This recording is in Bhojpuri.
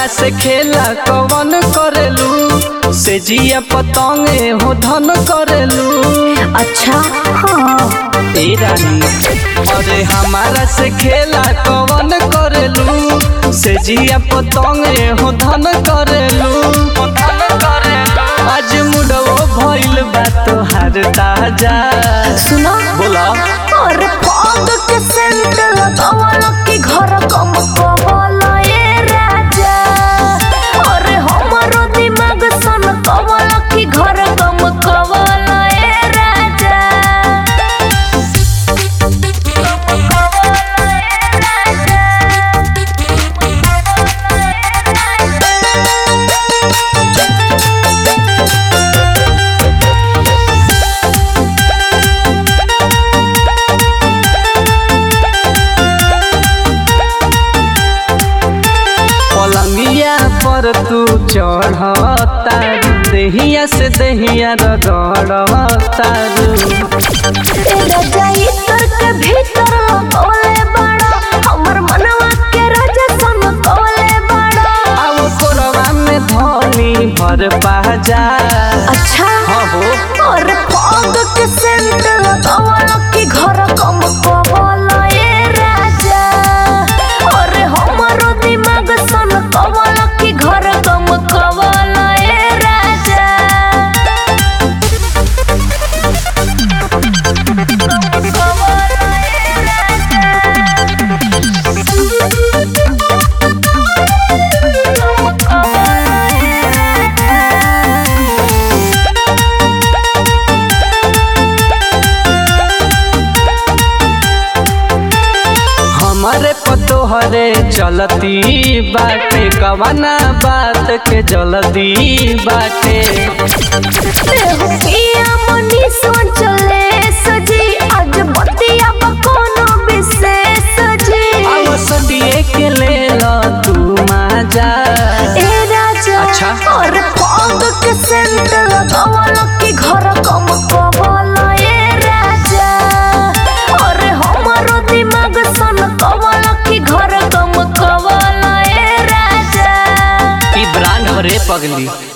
से खेला कवन करेलू से जिया पतंगे हो धन करेलू अच्छा हाँ ए रानी अरे हमारा से खेला कवन करेलू से जिया पतंगे हो धन करेलू हो धन करेलू आज मुडो भइल बा तोहार ताजा सुनो बोला और पग के सेंट लगावल की घर कम कवल ए राजा और हमरो दिमाग सन कवल की घर कम कवल ए राजा कम कवल ए पलंगिया पर तू चढ़ता देहिया से देहिया रगड़ता राजा इतर के भीतर लगौले बड़ा हमर मनवा के राजा सन कौले बड़ा अब कोरवा में धनी भर पाजा अच्छा हाँ हो और पग के सेंट लगावल की घर कम कवल ए राजा और हमरो दिमाग सन कवल की घर कम कवल ए राजा कम कवल ए राजा कम कवल ए राजा हमारे पतोहरे चलती बाटे कवना बात के जल्दी बाटे पिया मनी सोचले सजी आज बतिया बकोनो विशेष जी अब सदिए के ले लो तू माजा ए राजा अच्छा। और पग के सेंट लगावल की घर कम कवल ए राजा और हमरो दिमाग सन कवल की घर कम कवल ए राजा ई ब्रांड हरे पगली